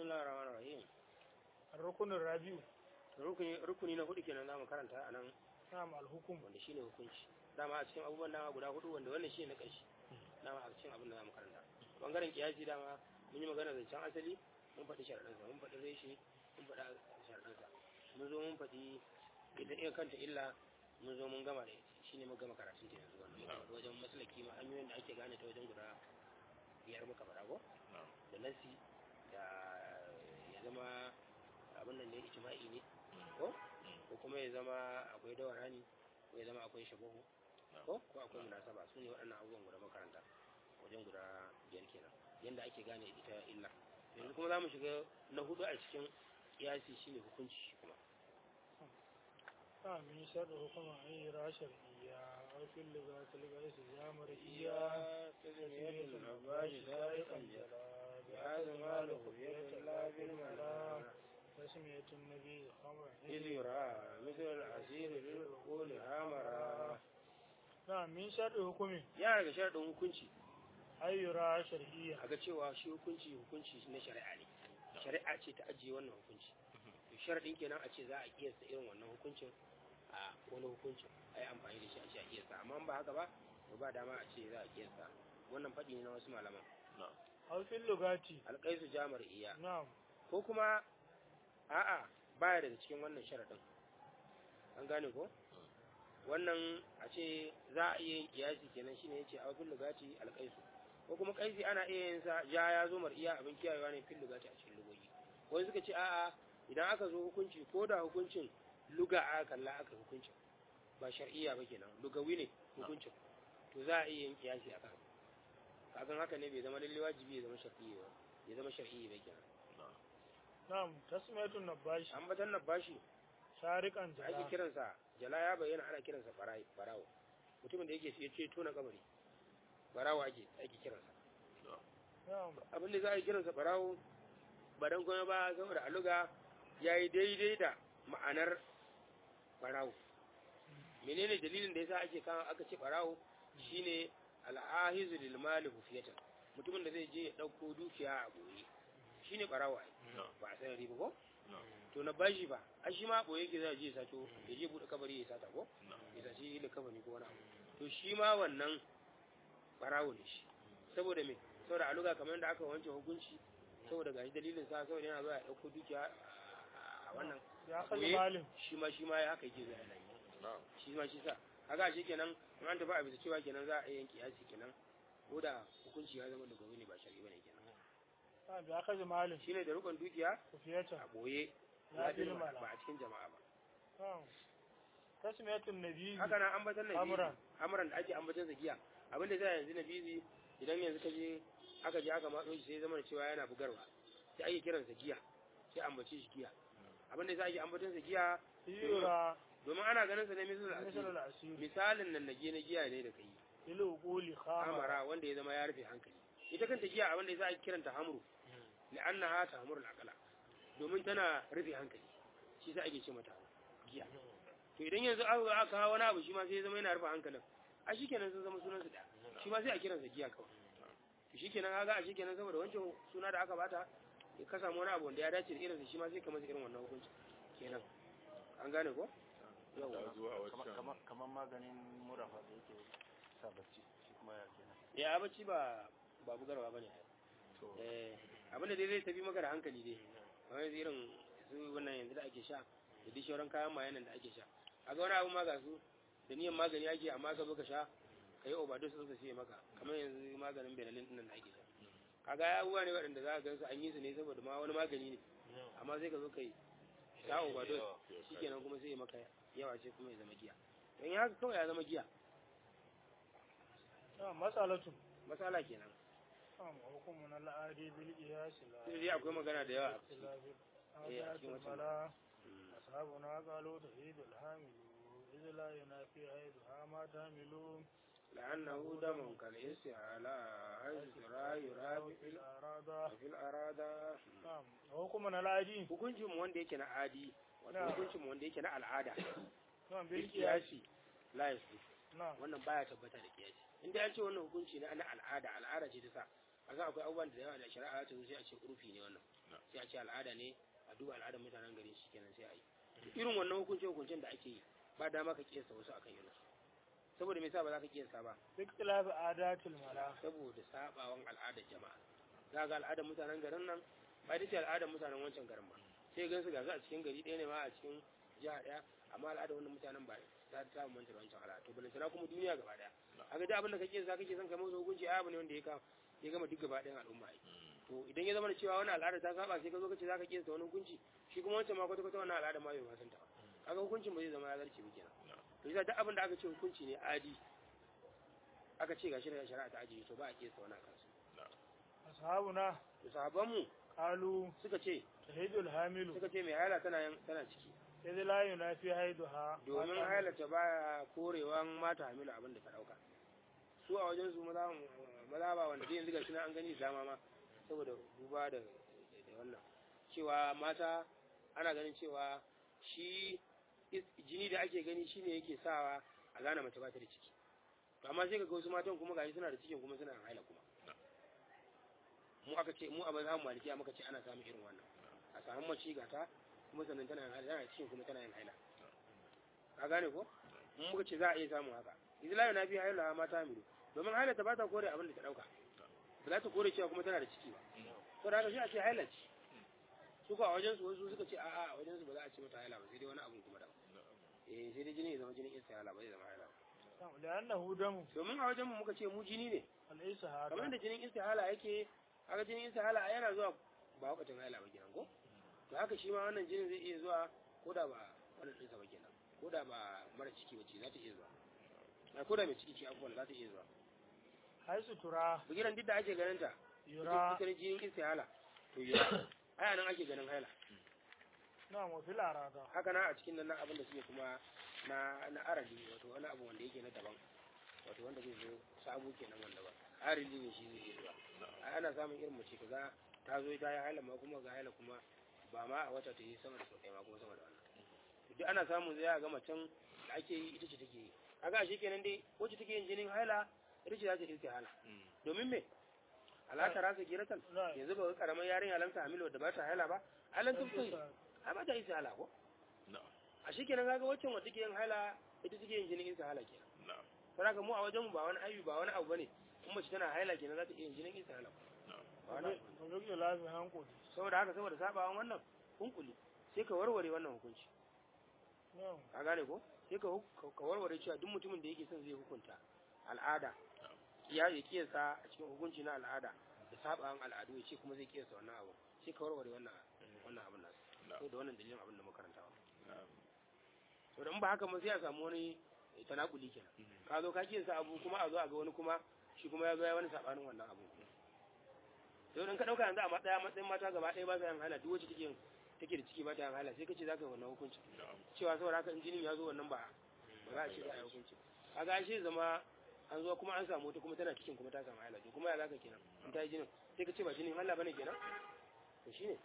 bismillahir rahmanir rahim الركن الرابع rukuni rukuni na hudu kenan zamu karanta anan نعم الحكم wanda shine hukunci dama a cikin abubuwan dama guda hudu wanda wannan shine na ƙarshe dama a cikin abin da zamu karanta bangaren kiyasi dama mun yi magana zancen asali mun faɗi sharaɗansa mun faɗi reshe mun faɗi sharaɗansa mun zo mun faɗi ita iya kanta illa mun zo mun gama da ita shine mun gama karatun ta yanzu wannan muka faɗi wajen maslaki ma hanyoyin da ake gane ta wajen guda biyar muka faɗa ko da nasi da ya zama abin nan ne ijma'i ne ko ko kuma ya zama akwai dawarani ko ya zama akwai shabahu ko ko akwai munasaba su ne waɗannan abubuwan guda makaranta wajen guda biyar kenan yanda ake gane ita illa yanzu kuma za mu shiga na hudu a cikin kiyasi shine hukunci shi kuma نعم من شر حكم أن يرى شرعية أو في اللغات الغيث يا مرئية تزمية العباش سارقا جلا بهذا ما له بيد الله بالملا تسمية النبي خمر إذ يرى مثل العسير للعقول هامرا نعم من شر حكم ya daga sharaɗin hukunci أن يرى شرعية a ga cewa shi hukunci hukunci na shari'a ne shari'a ce ta ajiye wannan hukunci to sharaɗin kenan a ce za a kiyasta irin wannan hukuncin a wani hukuncin a yi amfani da shi a ce a kiyasta amma in ba haka ba to ba dama a ce za a kiyasta wannan faɗi ne na wasu malaman أو في اللغات alƙaisu jamar iya نعم ko kuma a'a baya daga cikin wannan sharaɗin an gane ko wannan a ce za a iya yin kiyasi kenan shine yace a fil lugati alqaisu ko kuma kaisi ana iya yin sa ja ya zo mar'iya abin kiyayewa ne fil lugati a cikin lugogi wani suka ce a'a idan aka zo hukunci ko da hukuncin luga aka kalla aka hukuncin ba shar'iyya ba kenan lugawi ne hukuncin to za a iya yin kiyasi akan kagan haka ne bai zama lalle wajibi ya zama shar'iyya ba ya zama shar'iyya ba kenan نعم تسمية النباش an batan na bashi سارقا da ake جلا kiransa jala ya bayyana ana kiransa barai barawo mutumin da yake ya ce tona kabari barawo ake ake kiransa نعم abin da za a yi kiransa barawo ba dan kuma ba saboda aluga ya yi daidai da ma'anar barawo menene dalilin da yasa ake kawo aka ce barawo shine al'ahizu lil mali hufiyatan mutumin da zai je ya dauko dukiya a boye shine barawo ai ba a san riba ko to na bashi ba a shi ma boye yake zai je ya sato ya je bude kabari ya sata ko ya saci da kabari ko wani abu to shi ma wannan barawo ne shi saboda me saboda a luga kamar yadda aka wanke hukunci saboda gashi dalilin sa saboda yana zuwa ya dauko dukiya a wannan يا أخذ boye مال shi ma shi ma ya haka yake zuwa yana yi shi ma shi sa kaga shi kenan in an tafi a bisa cewa kenan za a yi yanki yasi kenan ko da hukunci ya zama da gobe ne ba shari'a bane kenan نعم يا أخذ مال shine da rukun dukiya خفية a boye Ya ya fi ba mala. a cikin jama'a ba نعم تسمية النبي haka nan ambatan nabi Amran. amran da ake ambatan giya abin da zai yanzu nabi idan yanzu ka je aka je aka matso shi sai zama da cewa yana bugarwa sai ake kiransa giya sai ambace shi giya abin da zai ake ambatan sa giya يرى domin ana ganin sa ne misal مثل asiri العسير misalin nan nage na giya ne da kai للعقول خامرة amara wanda ya zama ya rufe hankali ita kanta giya abin da za a kiranta hamru li'annaha tahmuru al-aqla domin tana rufe hankali shi za a ke ce mata giya to idan yanzu aka aka kawo wani abu shi ma sai ya zama yana rufe hankalin a shikenan sun zama sunan su da shi ma sai a kiransa giya kawai to shikenan kaga a shikenan saboda wancan suna da aka bata ya ka samu wani abu wanda ya dace da irinsa shi ma sai ka masa irin wannan hukunci kenan an gane ko yawa kamar kamar maganin murafa da yake sa bacci shi kuma ya kenan ya bacci ba ba bugarwa bane to eh abin da dai zai tafi maka da hankali dai kamar yanzu irin su wannan yanzu da ake sha da duk shauran kayan mayanan da ake sha a ga wani abu ma ga su da niyan magani ake amma ka zo ka sha ka yi overdose sun sai maka kamar yanzu maganin benelin din nan da ake sha kaga ya abubuwa ne waɗanda za ka gansu an yi su ne saboda ma wani magani ne amma sai ka zo ka yi sha overdose shikenan kuma sai ya maka yawa ce kuma ya zama giya don ya haka kawai ya zama giya نعم مسألة matsala kenan نعم حكم العادي بالقياس لا sai dai akwai magana da yawa a ciki اختلاف إيه، الآيات أكيد مثلاً. الملا Mm. أصحابنا قالوا تهيد الحامل إذ لا ينافي عيدها ما تحمل لأنه دم كالاستعلاء حيث لا يراب في ال- الأرادة في الأرادة نعم حكم العادي hukuncin mu wanda yake na adi wato Na'am. hukuncin mu wanda yake na al'ada نعم bil بالقياس kiyasi la yasu نعم wannan baya tabbata da kiyasi in dai an ce wannan hukunci na na al'ada al'ada ce ta sa a ga akwai abubuwan da yawa da shari'a ta zo sai a ce urfi ne wannan sai a ce ce al'ada ne a duba al'adar mutanen gari shi kenan sai a yi irin wannan hukunce hukuncen da ake yi ba dama ka kiyasta wasu akan irin su saboda me yasa ba za ka kiyasta ba ikhtilafi adatil mala saboda sabawan al'adar jama'a za ga al'adar mutanen garin nan ba ita ce al'adar mutanen wancan garin ba sai gan su gasu a cikin gari ɗaya ne ma a cikin jiha ɗaya amma al'adar wannan mutanen ba ta ta manta da wancan al'ada to balantana kuma duniya gaba ɗaya a ga abin da kake za kake son kai masa hukunci ai abu ne wanda ya ka ya gama duk gaba ɗayan al'umma ai to idan ya zama da cewa wani al'ada ta saba sai ka zo ka ce za ka kiyasta wani hukunci shi kuma wancan ma kwata kwata wannan al'ada ma bai ma san ta ba kaga hukuncin ba zai zama ya zarce ba kenan to yasa duk abin da aka ce hukunci ne adi aka ce gashi da shari'a ta ajiye to ba a kiyasta wani akan su ashabuna to sahabban mu qalu suka ce tahidul hamilu suka ce mai haila tana yan- tana ciki idh la yunafi haiduha domin haila ta baya korewan mata hamilu abin da ta dauka su a wajen su maza maza ba wanda zai yanzu gashi na an gani da dama ma saboda duba da da wannan cewa mata ana ganin cewa shi is- jini da ake gani shine yake sawa a gane mace ba ta da ciki to amma sai ka ga wasu matan kuma gashi suna da cikin kuma suna haila kuma mu aka ce mu a mazhabin malikiya muka ce ana samun irin wannan a samu mace gata kuma sannan tana yin haila tana da cikin kuma tana yin haila ka gane ko mun muka ce za a iya samun haka idan na fi haila mata miru domin haila ta ba ta kore abin da ta dauka ba za ta kore cewa kuma tana da ciki ba to da haka shi a ce haila ce su ka a wajen su wasu suka ce a'a a wajen su ba za a ce mata haila ba sai dai wani abun kuma da eh sai dai jini ya zama jinin istihala ba zai zama haila ba li'annahu damu domin a wajen mu muka ce mu jini ne alaysa kamar hada da jinin istihala yake haka jinin istihala yana zuwa ba wakacin haila ba kenan ko to haka shi ma wannan jinin zai iya zuwa ko da ba wannan ɗinsa ba kenan ko da ba mara ciki ba ce za ta iya zuwa a ko da mai ciki ce abubuwan za ta iya zuwa haisu tura bugiran duk da ake ganin ta yura ita ne jinin istihala to yura aya nan ake ganin haila na mu fil arada haka na a cikin nan na abin da suke kuma na na arali wato wani abu wanda yake na daban wato wanda zai zo sabo kenan wanda ba arali ne shi zai iya zuwa ai ana samun irin mace kaga ta zo ta yi haila ma kuma ga haila kuma ba ma a wata ta yi sama da sau ɗaya ma kuma sama da wannan duk ana samun zai ga macen da ake yi ita ce take yi kaga shi kenan dai wacce take yin jinin haila ita ce za ta yi hala domin me alata rasa giratan na yanzu ba karamar yarinya lamta hamilu da ba ta haila ba halan tufin ai ba ta yi hala ko a shi kenan kaga waccan wadda take yin haila ita take yin jinin hala kenan saboda haka mu a wajen mu ba wani aibi ba wani abu bane in mace tana haila kenan za ta iya yin jinin hala ba wani abu bane. mu rike lafi hankali saboda haka saboda sabawan wannan hunkuli sai ka warware wannan hukunci na ka gane ko sai ka hu- ka warware cewa duk mutumin da yake son zai hukunta al'ada ya ya kiyasa a cikin hukunci na al'ada da sabawan al'adu ya ce kuma zai kiyasa wannan abu sai ka warware wannan wannan abin nasu sai da wannan dalilin abin da makaranta to da in ba haka ma sai a samu wani tanakuli kenan ka zo ka kiyasa abu kuma a zo a ga wani kuma shi kuma ya zo ya wani sabanin wannan abu to in ka dauka yanzu a matsaya matsayin mata gaba ɗaya ba sa yin hala duk wacce take yin take da ciki ba ta yin hala sai ka ce za ka yi wannan hukunci cewa saboda haka in jinin ya zo wannan ba ba za a ce za a yi hukunci kaga ai sai zama an zo kuma an samu wata kuma tana cikin kuma ta samu hala to kuma ya zaka kenan in ta yi jinin sai ka ce ba jinin hala bane kenan to shine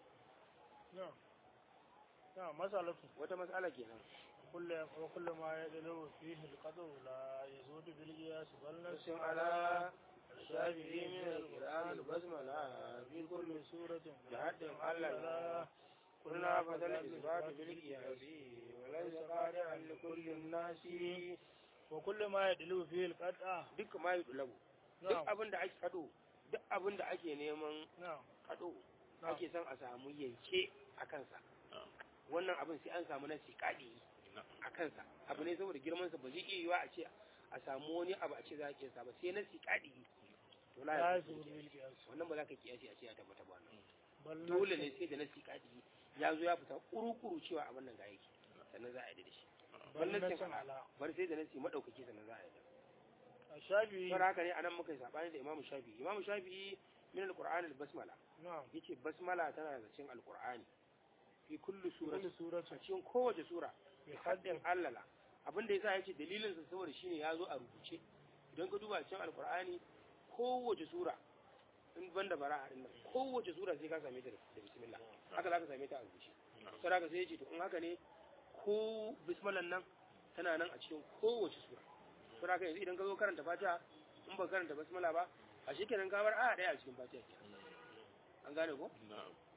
na na masalatu wata matsala kenan kullu wa kullu ma yadlu fihi alqadru la yazudu bil qiyas bal nasin nasin ala shafi'i min al-qur'an basmala fi kulli suratin da haddin Allah قلنا فضل الإثبات بالقياس وليس قادعا لكل الناس wa kullu ma yadlu fihi alqad'a duk ma yi dulabu duk na abin da ake kado duk abin da ake neman na kado na ake son a samu yanke a kansa wannan abin sai an samu nasi kadi a kansa abu ne saboda girman sa ba zai iya yiwa a ce a samu wani abu a ce za a kiyasa ba sai nasi kadi to la la ya yazudu bil qiyas wannan ba za ka kiyasi a ce ya tabbata ba wannan bal dole nasin- ne sai da nasi kadi ya zo ya fita kuru-kuru cewa abin nan ga yake sannan za a yi da shi bal wannan nasin cin ala bar sai da nasi madaukaki sannan za a yi da ashabi saboda haka ne anan muka yi sabani da imamu shafi'i imamu shafi'i min alqur'ani albasmala na yace basmala tana da cikin alqur'ani fi kulli surati kullu suratin a cikin kowace sura bi bi haddin haddin allala abinda yasa yace dalilin sa saboda shine ya zo a rubuce idan ka duba cikin alqur'ani kowace sura in banda bara'a din nan kowace sura sai ka same ta da da bismillah haka za ka same ta a rubuce sai haka sai yace to in haka ne ko bismillah nan tana nan a cikin kowace sura sai haka yanzu idan ka zo karanta fatiha in ba karanta basmala ba a shekenan ka bar aya daya a cikin fatiha kenan an gane ko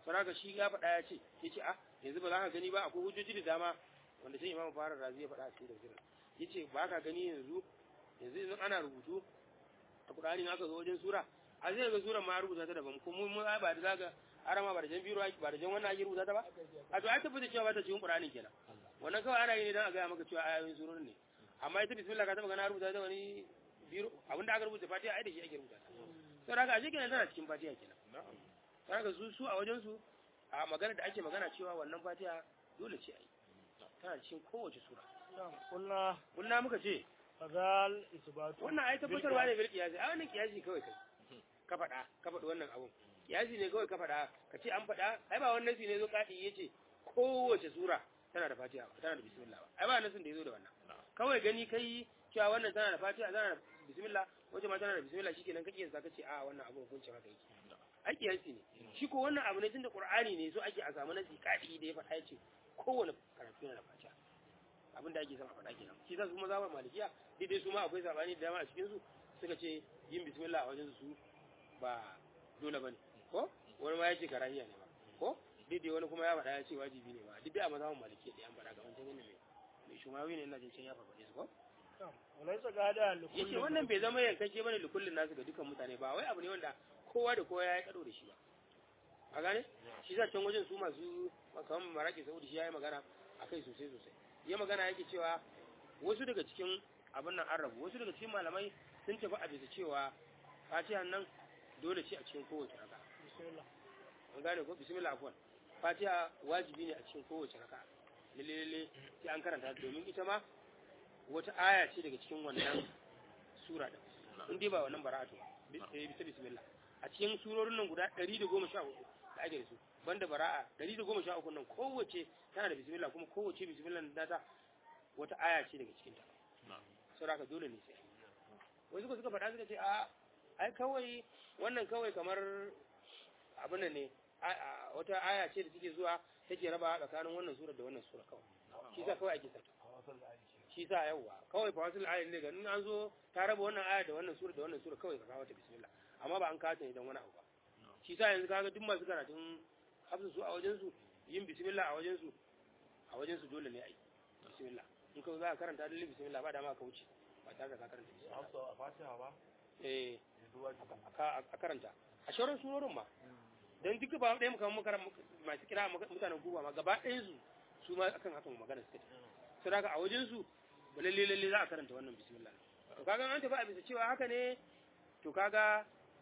saraka shi ya faɗa ya ce ya ce a yanzu ba za ka gani ba akwai hujjoji da dama wanda sai imamu fara razi ya faɗa a cikin tafsirin ya ce ba ka gani yanzu yanzu idan ana rubutu a Qur'ani in aka zo wajen sura a zai ga sura ma rubuta ta daban kuma mun ba da zaga arama ba da jan biro ba da jan wannan ake rubuta ta ba a to ai tabbata cewa ba ta cikin Qur'ani kenan wannan kawai ana yi ne dan a ga maka cewa ayoyin surorin ne amma ita bismillah ka taba gana rubuta ta wani biro abinda aka rubuta fatiha ai da shi ake rubuta ta saboda haka ashe kenan tana cikin fatiha kenan saboda haka su su a wajen su a magana da ake magana cewa wannan fatiha dole ce ai tana cikin kowace sura قلنا kunna muka ce فذال إثبات wannan ai tabbatarwa ne bil kiyasi ai wannan kiyasi kawai kai ka faɗa ka faɗi wannan abun kiyasi ne kawai ka faɗa ka ce an faɗa ai ba wannan nasi ne zo kadi yace kowace sura tana da fatiha ba tana da bismillah ba ai ba nasin da yazo da wannan kawai gani kai cewa wannan tana da fatiha tana da bismillah wace ma tana da bismillah shikenan kake yin ka ce a wannan abun hukuncin haka yake ai kiyasi ne shi ko wannan abu ne tunda qur'ani ne so ake a samu nasi kadi da ya faɗa yace kowane karatu yana da fatiha abin da ake son a faɗa kenan shi za su kuma zama malikiya daidai su ma akwai sabani da dama a cikin su suka ce yin bismillah a wajen su ba dole bane ko wani ma yace karahiya ne ba ko daidai wani kuma ya faɗa ya ce wajibi ne ba duk da a mazhaban malikiya da an faɗa ga wancan ne mai mai shumawi ne ina jin can ya faɗa su ko وليس قاعدة لكل yace wannan bai zama yankake bane da kullun nasu ga dukkan mutane ba wai abu ne wanda kowa da kowa ya yi kado da shi ba a gane shi za can wajen su masu kamar maraki saudi shi ya yi magana akai sosai sosai ya magana yake cewa wasu daga cikin abin nan an rabu wasu daga cikin malamai sun tafi a bisa cewa fatiha nan dole ce a cikin kowace raka بسم الله an gane ko bismillah afwan fatiha wajibi ne a cikin kowace raka lalle lalle sai an karanta ta domin ita ma wata aya ce daga cikin wannan sura din in dai ba wannan bara'atu ba bi- bisa bismillah a cikin surorin nan guda 114 da ake da su banda bara'a 113 nan kowace tana da bismillah kuma kowace bismillah da ta wata aya ce daga cikin ta saboda haka dole ne sai wai suka suka faɗa suka ce a ai kawai wannan kawai kamar abin nan ne a- a- wata aya ce da take zuwa take raba tsakanin wannan sura da wannan sura kawai shi sa kawai ake sata shi sa yawa kawai fa wasu ayin ne ganin an zo ta raba wannan aya da wannan sura da wannan sura kawai ka kawo ta bismillah amma ba an kawo ta idan wani abu ba shi sa yanzu kaga duk masu karatun hafsu su a wajen su yin bismillah a wajen su a wajen su dole ne a yi bismillah in ka zo za ka karanta dalilin bismillah ba dama ka wuce ba tare da ka karanta bismillah a fatiha ba eh yanzu wajibi a ka- a karanta a shauran surorin ma don duk ba ɗaya muka muka masu kira mutanen kuba ma gaba ɗayan su su ma akan hakan magana suka ce sai daga a wajen su ba lalle lalle za a karanta wannan bismillah to kaga an tafi a bisa cewa haka ne to kaga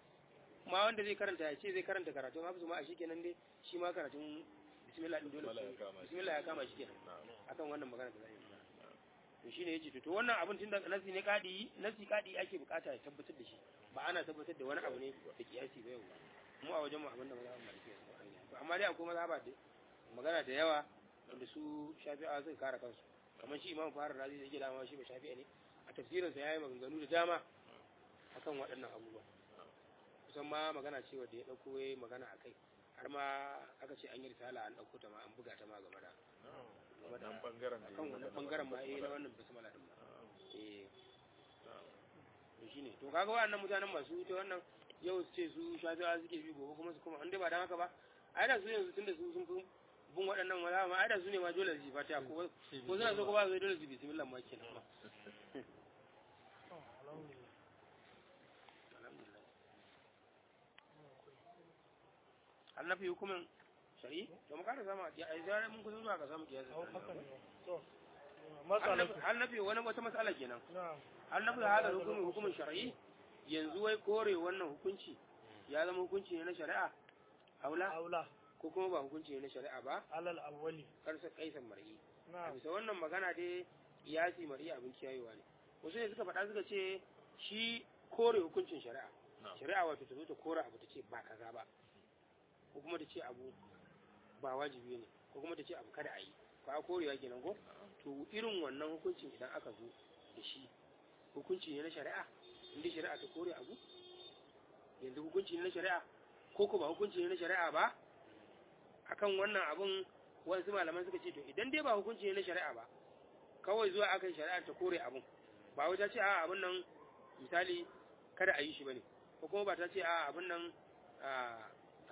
ma wanda zai karanta ya ce zai karanta karatun hafsu ma a shikenan dai shi ma karatun bismillah din dole Bismillah ya kama shi. bismillah ya kama shi kenan akan wannan magana da zai yi to shine yace to to wannan abin tunda nasi ne kadi nasi kadi ake bukata ya tabbatar da shi ba ana tabbatar da wani abu ne da kiyasi ba yau mu a wajen mu abin da mazhaban maliki ya tsara to amma dai akwai mazhaba da magana da yawa wanda su shafi'a suka kare kansu kamar shi imam fahar razi da yake dama shi ba shafi'a ne a tafsirin sa yayi maganganu da dama akan waɗannan abubuwa kusan ma magana ce wanda ya dauko yayi magana akai har ma aka ce an yi risala an dauko ta ma an buga ta ma game da game da wannan bangaren da kan yi wannan magana bangaren ma ba. eh na wannan basmala din ma eh to shine to kaga wannan mutanen masu ta wannan yau su ce su shafi'a suke bi gobe kuma su kuma an dai ba dan haka ba ai da su yanzu tunda su sun fi bin waɗannan maza ma ai da su ne ma dole su yi fatiha ko ko suna so ko ba su dole su bi bismillah ma kenan ma alhamdulillah alhamdulillah annabi hukumin shari'i to mu kada sama ya ai zare mun kusa zuwa ga samu kiyasi au hakan ne to matsalatu annabi wani wata mas'ala kenan na'am annabi da hada hukumin hukumin shar'i yanzu wai kore wannan hukunci ya zama hukunci ne na shari'a aula aula ko kuma ba hukunci ne na shari'a ba alal awwali karsa kaisan mar'i a na'am bisa wannan magana dai kiyasi mar'i abin kiyayewa ne wasu ne suka faɗa suka ce shi kore hukuncin shari'a Na'am. shari'a wato ta zo ta kore abu ta ce ba kaza ba ko kuma ta ce abu ba wajibi ne ko kuma ta ce abu kada a yi ko a korewa kenan ko to irin wannan hukuncin idan aka zo da shi hukunci ne na shari'a inda shari'a ta kore abu yanzu hukunci ne na shari'a ko ko ba hukunci ne na shari'a ba akan wannan abun wasu malaman suka ce to idan dai ba hukunci ne na shari'a ba kawai zuwa akan shari'a ta kore abun ba wai ta ce a abun nan misali kada a yi shi bane ko kuma ba ta ce a abun nan a a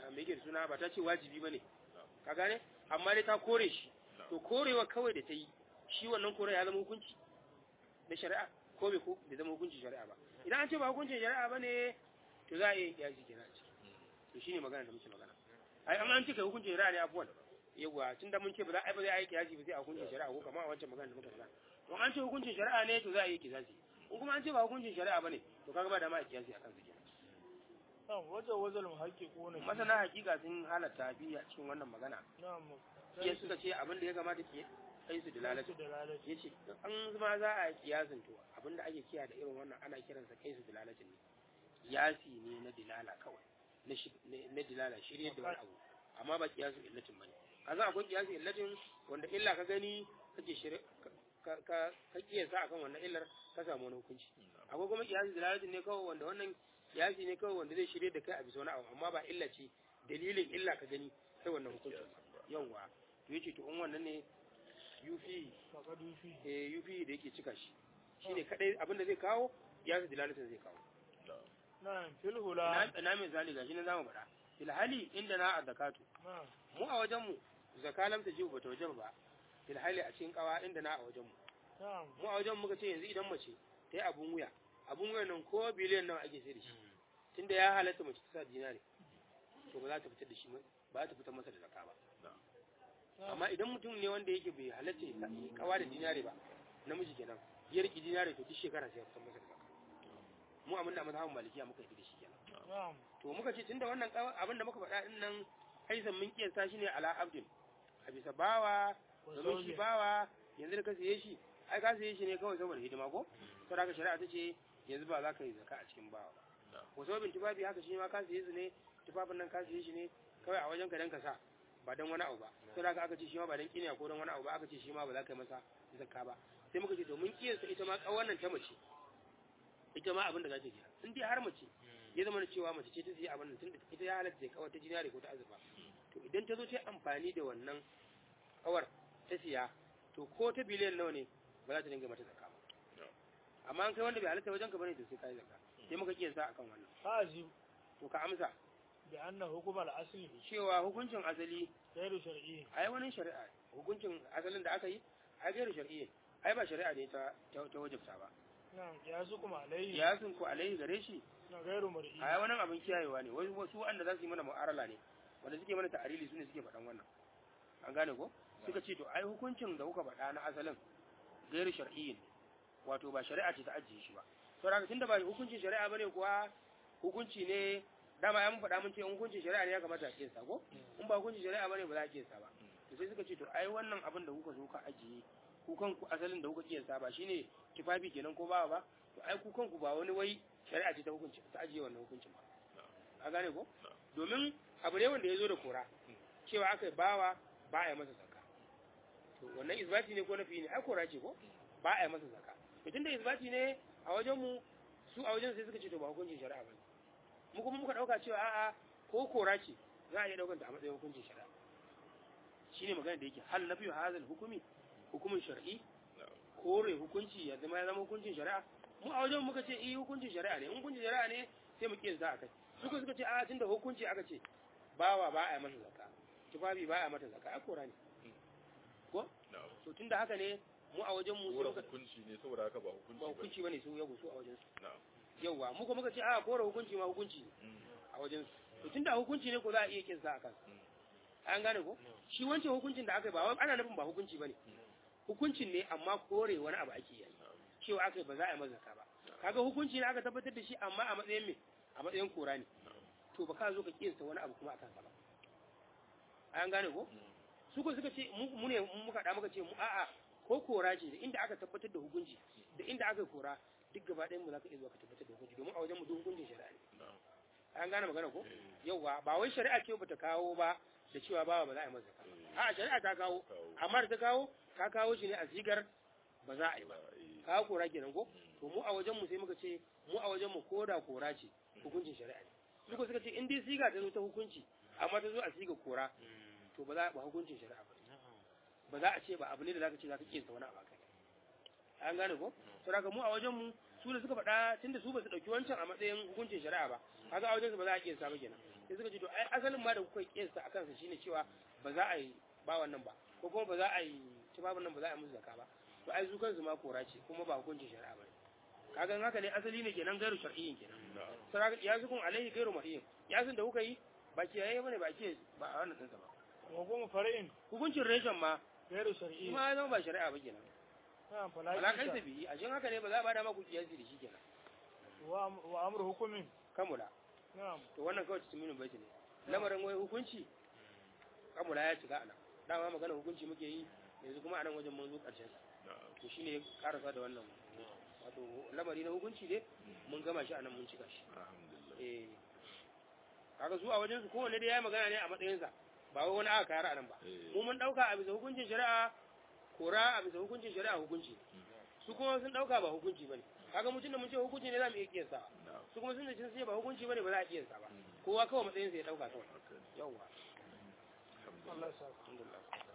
me yake da suna ba ta ce wajibi bane ka gane amma dai ta kore shi to korewa kawai da ta yi shi wannan kore ya zama hukunci na shari'a ko bai ko bai zama hukuncin shari'a ba idan an ce ba hukuncin shari'a bane to za a yi kiyasi kenan a ciki to shine magana da muke magana ai amma an ce kai hukuncin shari'a ne afuwan yawa tun da mun ce ba za a ba zai yi kiyasi ba sai a hukuncin shari'a ko kamar a wancan magana da muka faɗa to an ce hukuncin shari'a ne to za a yi kiyasi in kuma an ce ba hukuncin shari'a bane to kaga ba da ma a kiyasi akan su kenan na'am wajen wajen muhaqqiquna fi- masana hakika sun halatta biyu a cikin wannan magana na'am iya suka ce abin da ya kamata ke kai su dalalatu su dalalati ya ce an zama za a yi kiyasin to abin da ake kiya da irin wannan ana kiransa kai su dalalatin ne kiyasi ne na dilala kawai na shi- na- na dilala shirye da wani abu amma ba kiyasu illatin bane a za akwai kiyasu illatin wanda illa ka gani kake shirye ka ka ka kiyasa akan wannan illar ka samu wani hukunci akwai kuma kiyasu dalalatin ne kawai wanda wannan kiyasi ne kawai wanda zai shirye da kai a bisa wani abu amma ba illa ce dalilin illa ka gani sai wannan hukuncin yawwa to yace to in wannan ne yufi faqadu fi eh yufi da yake cika shi shine kadai abin da zai kawo kiyasu dalalatin zai kawo na'am fil hula na na misali gashi nan zamu faɗa fil hali inda na zakatu na'am mu a wajen mu zakalam ta jibu bata wajen ba fil hali a cikin kawa inda na a wajen mu na'am mu a wajen muka ce yanzu idan mace ta yi abun wuya abun wuya nan ko biliyan nawa ake sai da shi tunda ya halatta mace ta sa dinari to ba za ta fitar da shi ba za ta fitar masa da zakka ba amma idan mutum ne wanda yake bai halatta ya yi kawa da dinari ba namiji kenan ya riki dinari to duk shekara sai ya fitar masa da zakka mu abin da mazhabin malikiya muka yi da shi kenan na'am to muka ce tunda wannan kawa- abin da muka faɗa din nan aisan mun kiyasta shi ne ala abdin a bisa bawa wa domin shi zawji bawa yanzu da ka siye shi ai ka siye shi ne kawai saboda hidima ko saboda haka shari'a ta ce yanzu ba za ka yi zaka a cikin bawa ba wasu babin tufafi haka shi ma ka siye su ne tufafin nan ka siye shi ne kawai a wajen ka dan ka sa ba dan wani abu ba saboda haka aka ce shi ma ba dan kiniya ko dan wani abu ba aka ce shi ma ba za ka yi masa zakka ba sai muka ce to mun kiyasta ita ma kawan nan ta mace ita ma abin da za ta yi in dai har mace ya zama da cewa mace ce ta siya abin nan tunda ita ya halatta kawai ta jinari ko ta azurfa to idan ta zo ta yi amfani da wannan kawar ta siya to ko ta biliyan nawa ne ba za ta dinga mata zakka ba amma an kai wanda bai halatta wajen ka bane to sai kai zakka sai muka kiyasta akan wannan hazi to ka amsa bi anna hukm al asli cewa hukuncin asali ghairu shar'i ai wani shari'a hukuncin asalin da aka yi ai gairu shar'iyya ai ba shari'a ne ta ta ta wajibta ba na'am ya su kuma alayhi ya sun ku alaihi gare shi na ghairu mar'i ai wannan abin kiyayewa ne wai wasu wanda za su yi mana mu'arala ne wanda suke mana ta'arili su ne suke faɗan wannan an gane ko suka ce to ai hukuncin da kuka faɗa na asalin gairu shar'iyyin wato ba shari'a ce ta ajiye shi ba to daga tunda ba hukuncin shari'a bane kuwa hukunci ne dama ya mun faɗa mun ce in hukuncin shari'a ne ya kamata a kiyasa ko in ba hukuncin shari'a bane ba za a kiyasa ba to sai suka ce to ai wannan abin da kuka zo ka ajiye ku kanku asalin da kuka kiyasa ba shine tufafi kenan ko ba ba to ai ku kanku ba wani wai shari'a ce ta hukunci ta ajiye wannan hukuncin ba a gane ko domin abu ne wanda ya zo da kora cewa aka bawa ba a yi masa zakka to wannan isbati ne ko nafi ne ai kora ce ko ba a yi masa zakka to tunda isbati ne a wajen mu su a wajen sai suka ce to ba hukuncin shari'a ba mu kuma muka dauka cewa a'a ko kora ce za a iya daukan ta a matsayin hukuncin shari'a shine magana da yake hal nafi hazal hukumi hukumin shar'i kore hukunci ya zama ya zama hukuncin shari'a mu a wajen muka ce eh hukuncin shari'a ne in hukuncin shari'a ne sai mu kiyasta akai suka suka ce a tunda hukunci aka ce bawa ba a yi masa zakka tufafi ba a mata zakka a kora ne ko to tunda haka ne mu a wajen mu sai Kora muka hukunci ne saboda haka ba hukunci ba ba. hukunci bane su ya gusu a wajen su Na'am. yawa mu kuma muka ce a kora hukunci ma hukunci ne Mm. a wajen su to tunda hukunci ne ko za a iya kinsa a kansa Mm. an gane ko shi wancan hukuncin da aka yi ba wai ana nufin ba hukunci bane hukuncin ne amma kore wani abu ake yi cewa aka yi ba za a yi masa zakka ba kaga hukunci ne aka tabbatar da shi amma a matsayin me a matsayin kora ne to ba ka zo ka kinsa wani abu kuma akan sa ba an gane ko su ko suka ce mu mu ne mu muka da muka ce mu a'a ko kora ce da inda aka tabbatar da hukunci da inda aka yi kora duk gaba ɗayan mu za ka iya zuwa ka tabbatar da hukunci domin a wajen mu duk hukuncin shari'a ne Na'am. an gane magana ko Eh, yauwa ba wai shari'a ce bata kawo ba da cewa ba ba za a yi masa zakka eh, a'a shari'a ta kawo kawo. amma da ta kawo ka kawo shi ne a sigar ba za a yi ba Eh, ka kora kenan ko to mu a wajen mu sai muka ce mu a wajen mu koda kora ce hukuncin shari'a ne suka suka ce in dai siga ta zo ta hukunci amma ta zo a siga kora to ba za ba hukuncin shari'a ba ba za a ce ba abu ne da zaka ce zaka kinsa wani abu kai an gane ko to daga mu a wajen mu su da suka faɗa tunda su ba su dauki wancan a matsayin hukuncin shari'a ba kaga a wajen su ba za a kinsa ba kenan sai suka ce to ai asalin ma da kuka kiyasta a kansa shine cewa ba za a yi ba wannan ba ko kuma ba za a yi tufafin nan ba za a yi musu zakka ba to ai su kansu ma kora ce kuma ba hukuncin shari'a ba ne kaga haka ne asali ne kenan gairu shar'iyyin kenan saraka ya sukun alaihi gairu mar'iyyin ya sun da kuka yi ba kiyaye bane ba ke ba a wannan tsinsa ba wa kuma far'in hukuncin reshen ma gairu shi shar'i ma ya zama ba shari'a ba kenan na alakan falaki sa biyi a shin haka ne ba za a bada maku kiyasi da shi kenan wa wa amru hukumin kamula na'am to wannan kawai cikin baiti ne lamarin wai hukunci kamula ya shiga anan dama magana hukunci muke yi yanzu kuma anan wajen mun zo karshen sa to shine ya karasa da wannan wato lamari na hukunci ne mun gama shi anan mun cika shi eh kaga su a wajen su kowanne dai yayi magana ne a matsayin sa ba wai wani aka kayar anan ba mu mun dauka a bisa hukuncin shari'a kora a bisa hukuncin shari'a hukunci su kuma sun dauka ba hukunci bane kaga mutum da mun ce hukunci ne za mu iya kiyasa su kuma sun ce sun ce ba hukunci bane ba za a kiyasa ba kowa kawai matsayin sa ya dauka kawai yawwa Allah ya sa alhamdulillah